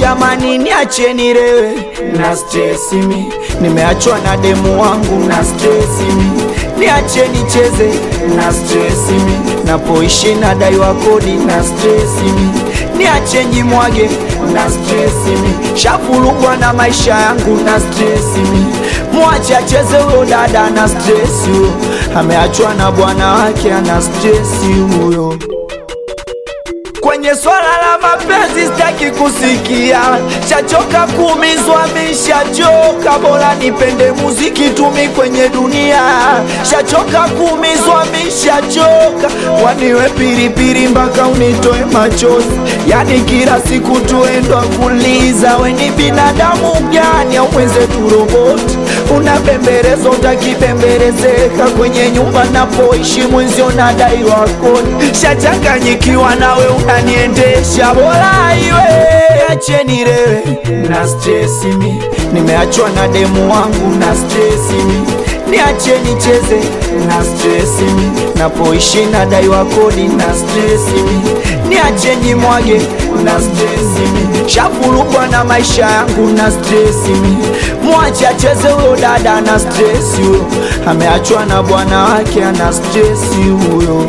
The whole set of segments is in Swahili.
jamani, niacheni lewe na stress mi, nimeachwa na demu wangu na stress mi, niacheni cheze na stress mi, napoishi na daiwa kodi na stress mi, niacheni mwage na stress mi, shafurugwa na maisha yangu na stress mi, mwache acheze huyo dada na stress huyo, ameachwa na bwana wake ana stress huyo kwenye swala la mapenzi sitaki kusikia, shachoka kuumizwa, mishachoka, bora nipende muziki tumi kwenye dunia, shachoka kuumizwa, mishachoka, waniwe pilipili mpaka unitoe machozi, yani kila siku tuendwa kuliza, we ni binadamu gani au mwenzetu roboti? Unabembelezwa utakibembelezeka kwenye nyumba napoishi mwenzio nadaiwa kodi, shachanganyikiwa nawe unaniendesha, bora iwe acheni lewe na stress mi, nimeachwa na demu wangu na stress mi, niacheni cheze na stress mi, napoishi nadaiwa kodi na stress mi, niacheni mwage na stress mi, shafurugwa na maisha yangu na stress mi, mwache acheze huyo dada na stress huyo, ameachwa na bwana wake ana stress huyo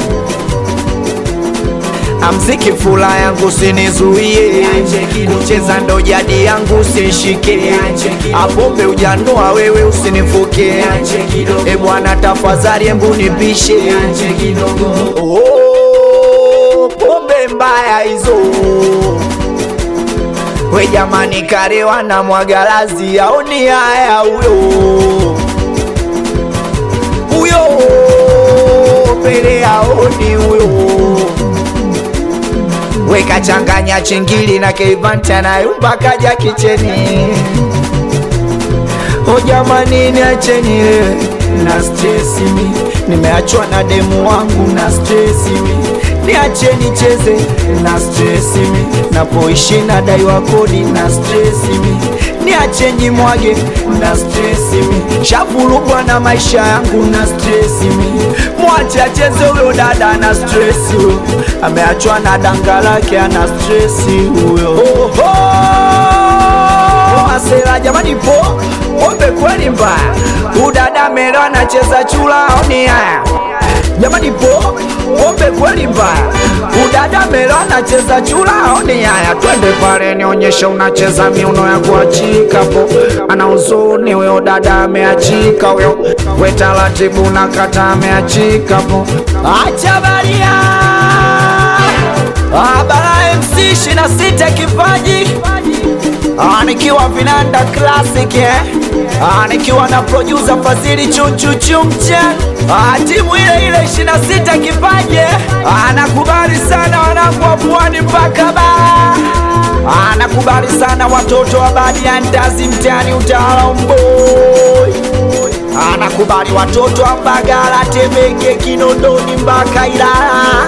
amziki fula yangu sinizuie, kucheza ndo jadi yangu sishike, apombe ujandoa wewe usinifuke, e bwana tafadhali embu nipishe, oh, pombe mbaya hizo we jamani, karewa na mwagalazi aoni haya huyo huyo pele aoni huyo weka changanya chingili na keivanta na yumba kaja kicheni o jamani niacheni lewe na stresi mi nimeachwa na demu wangu na stresi mi niacheni cheze na stresi mi napoishi na daiwa kodi na stresi mi niacheni mwage na stresi mi shafurugwa na maisha yangu na stresi mi mwache acheze huyo dada na stresi huyo ameachwa na danga lake ana stresi huyo Oho! Asela jamani po pombe kweli mbaya udada melo anacheza chula oni haya jamani po pombe kweli mbaya udada melo anacheza chula oni haya twende pale nionyeshe unacheza miuno ya kuachika po ana huzuni huyo dada ameachika huyo we taratibu na kata ameachika po acha baria Abara MC 26 kipaji Ah, nikiwa vinanda classic eh? Ah, nikiwa na producer Fadhili chunchu chumche ah, timu ile ile 26 kipaji eh? ah, nakubali sana wanangu wa pwani mpaka ba ah, nakubali sana watoto wa badi ya ndazi mtani utawala mboi ah, nakubali watoto wa Mbagala Temeke Kinondoni mpaka Ilala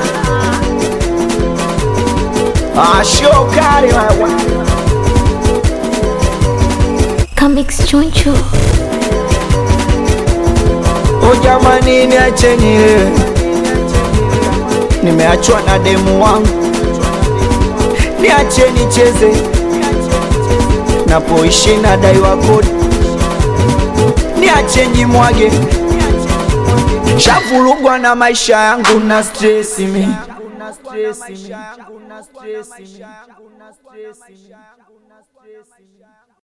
ah, shokari wewe Comics Chunchu. O jamani, niacheni lewe, nimeachwa na demu wangu, niacheni cheze, napoishi na daiwa kodi, niacheni mwage, shavurugwa na maisha yangu na stresi mi